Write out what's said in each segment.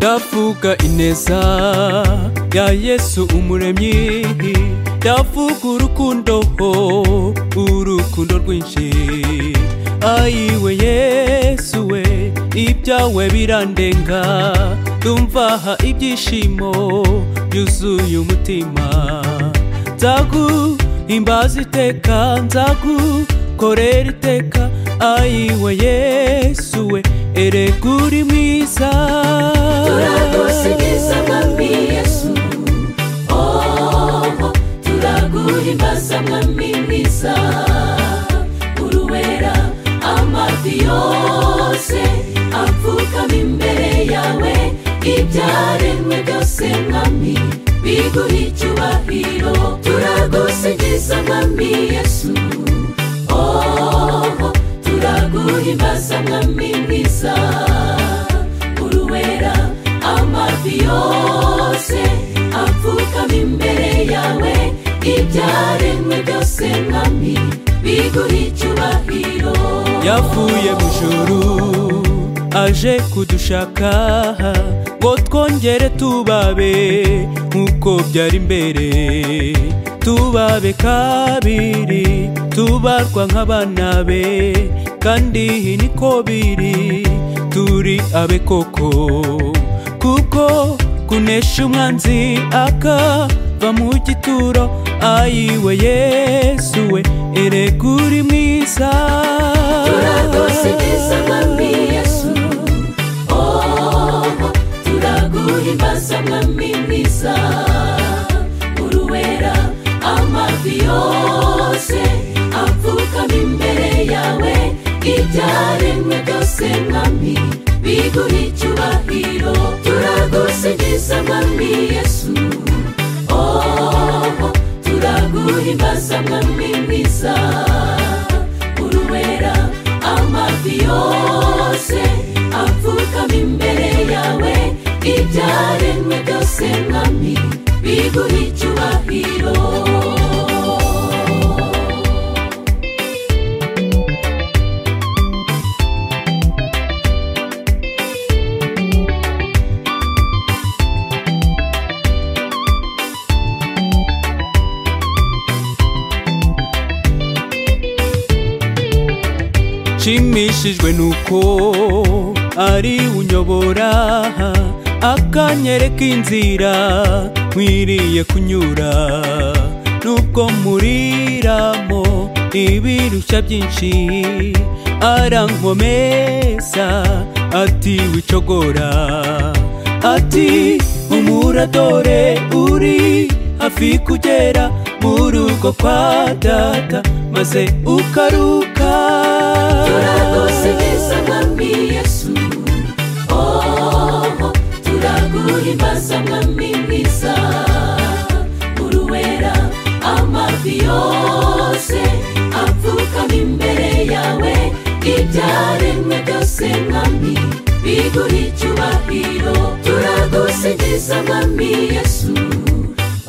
kubwa ineza ya yesu umuremyi ndavuga urukundo urukundo rwinshi ayiwe yesu we ibyawe birandenga aha ibyishimo byuzuye umutima nzaguhimbaza iteka nzagukorera iteka ayiwe yesu we erega uri mwiza turagusingiza mwami yesu oho turaguhimbaza mwami mwiza uruwera amavi yose apfukama imbere yawe ibyaremwe byose mwami biguha icyubahiro turagusingiza mwami yesu oho turaguhimbaza mwami mwiza uruwera amavi yose apfukama imbere yawe ibyaremwe byose mwami biguha icyubahiro yavuye mu ijuru aje kudushaka ngo twongere tubabe nk'uko byari mbere tubabe kabiri tubarwa nk'abana be kandi niko biri turi abe koko kuko kunesha umwanzi akava mu gituro ayiwe yesu we erega uri mwiza turagusingiza mwami yesu oho turaguhimbaza mwami mwiza uruwera amavi yose apfukama imbere yawe ibyaremwe byose mwami biguha icyubahiro turagusingiza mwami yesu oho turaguhimbaza mwami mwiza uruwera amavi yose apfukama imbere yawe ibyaremwe byose mwami biguha icyubahiro nshimishijwe nuko ari unyobora akanyereka inzira nkwiriye kunyura nubwo muriramo ibirushya byinshi arankomeza ati wicogora ati humura dore uri hafi kugera mu rugo kwa data maze ukaruka turagusingiza mwami yesu oho turaguhimbaza mwami mwiza uruwera amavi yose apfukama imbere yawe ibyaremwe byose mwami biguha icyubahiro turagusingiza mwami yesu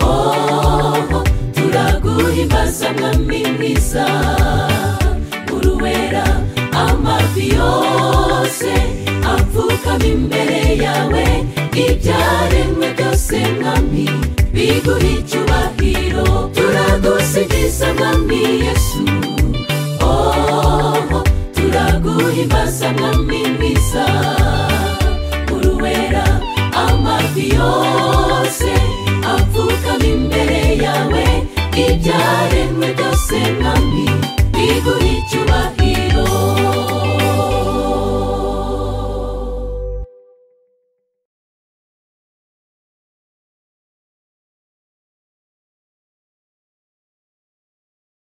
oho turaguhimbaza mwami mwiza uruwera amavi yose apfukama imbere yawe ibyaremwe byose mwami biguha icyubahiro turagusingiza mwami yesu oho turaguhimbaza mwami mwiza uruwera amavi yose apfukama imbere yawe ibya